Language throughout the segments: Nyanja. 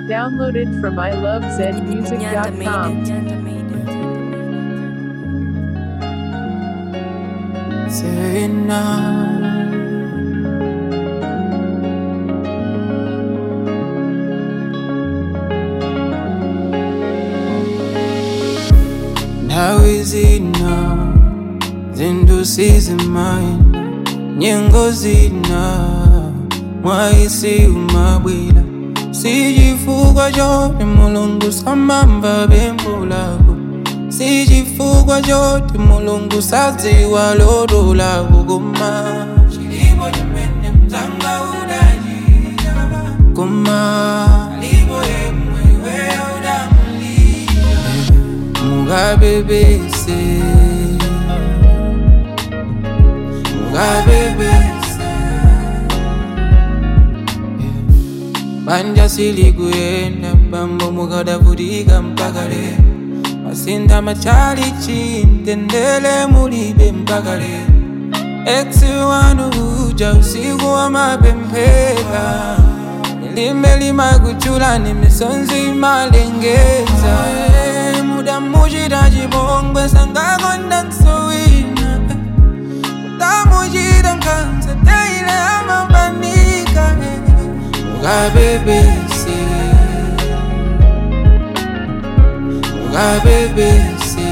Downloaded from ilovezmusic.com. Say now. Nawe zina zinto sizimina nyengo zina mwaisi umabwila sijifukwa chote mulungu samamba bembulako sijifukwa chote mulungu sadziwa loto lako koma chilipo chimene mzanga udachita koma alipo yemwe iweyo udamulira mukabebese mukabebese banja silikuyenda bambo mukadavutika mpaka lero masinda machali chintendele mulibe mpaka lero eksi wanu uja usiku wa mapemphera lime limakuchula ni misonzi imalengeza Eh, muda muchita chipongwe sangakonda nsowina utamuchita nkhanza teile amabanika mukabebese mukabebese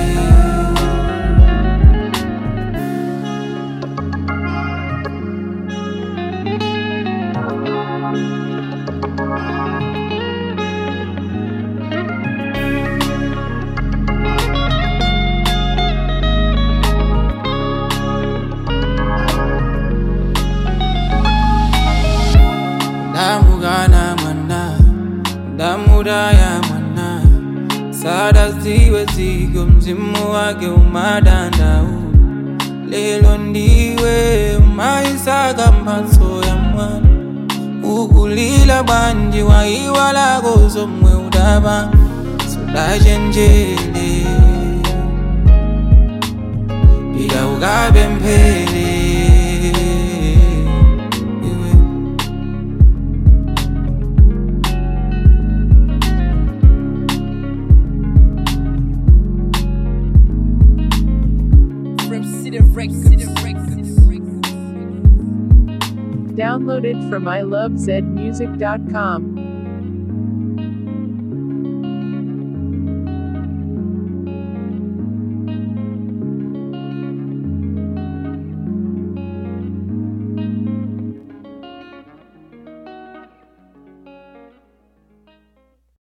ndamugana mwana ndamuraya mwana sada ziwe zigo mzimu wake umadandau lelo ndiwe umaisaka mphatso ya mwana ukulila bwanji waiwalako zomwe udaba sudachenjele pika ukapemphele iwe Downloaded from ilovezmusic.com.